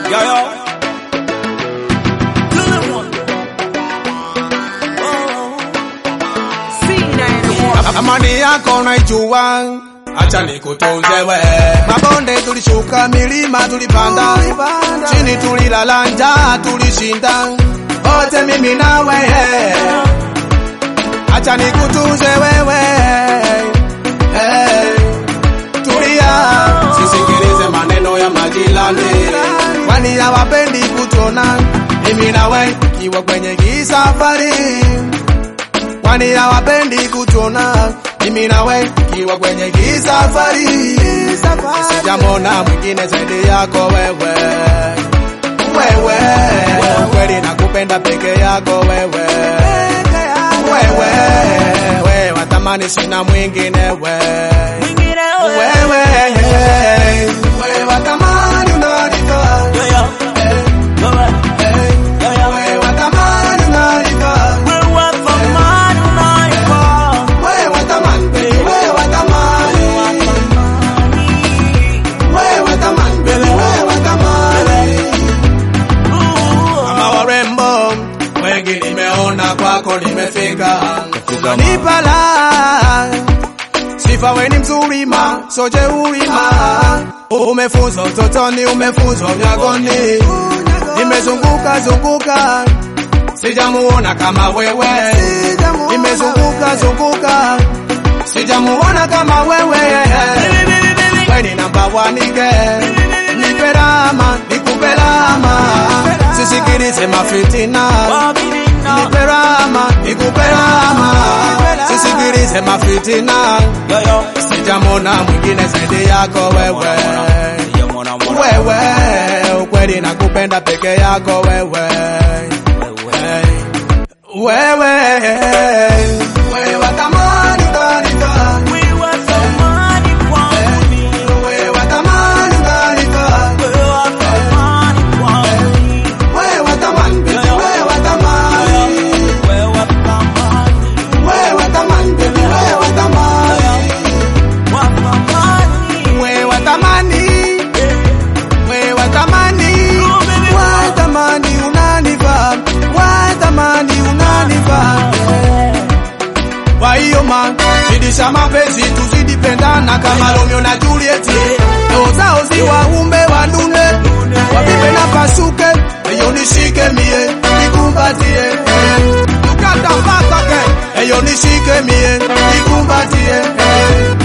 Yo, yo. Good one. Amani yako naijua, acha nikutunze we. Mabonde tulishuka, milima tulipanda, chini tulilala, njaa tulishinda, wote mimi nawe. Acha nikutunze wewe, hey. Tulia, sisikilize maneno ya majirani, kwani hawapendi kutona mimi nawe ikiwa kwenye kisafari kwani hawapendi kutuona mimi nawe ikiwa kwenye kisafari. Sijamona mwingine zaidi yako wewe, wewe kweli nakupenda peke yako wewe, wewe wewe watamani sina mwingine we Mwingine wewe. wewe wewe watamani unanifaa Yo, yo. Wewe. Yo, yo. wewe watamani unanifaa Wewe thamani unaifaa. wewe watamani baby wewe watamani wewe watamani baby wewe watamani kama warembo wengi nimeona kwako nimefika nipala sifa weni mzuri ma soje urima umefunzwa utotoni umefunzwa unyagoni nimezunguka zunguka sijamuona kama wewe nimezunguka zunguka sijamuona kama wewe weni namba wanige nipe rama nikupe rama sisikilize mafitina Wabirina. nipe rama nikupe rama sisikilize mafitina Yo, yo. sijamona mwingine zaidi yako wewe Sijamwona mwana. wewe ukweli nakupenda peke yako wewe Wewe. wewe wewe watamani unanifaa Wewe thamani kwangu mimi. wewe watamani unanifaa Wewe thamani kwangu mimi. wewe watamani baby wewe watamani Wewe thamani. wewe watamani baby wewe watamani Wa thamani. wewe watamani wewe watamani watamani unanifaa watamani unanifaa Kwa hiyo man, zidisha mapenzi tuzidi pendana kama Romeo na Juliet. Roho zao zi waumbe wanune, wapipe na pasuke, eyo nishike mie, nikumbatie. Tukata mpaka ke, eyo nishike mie, nikumbatie.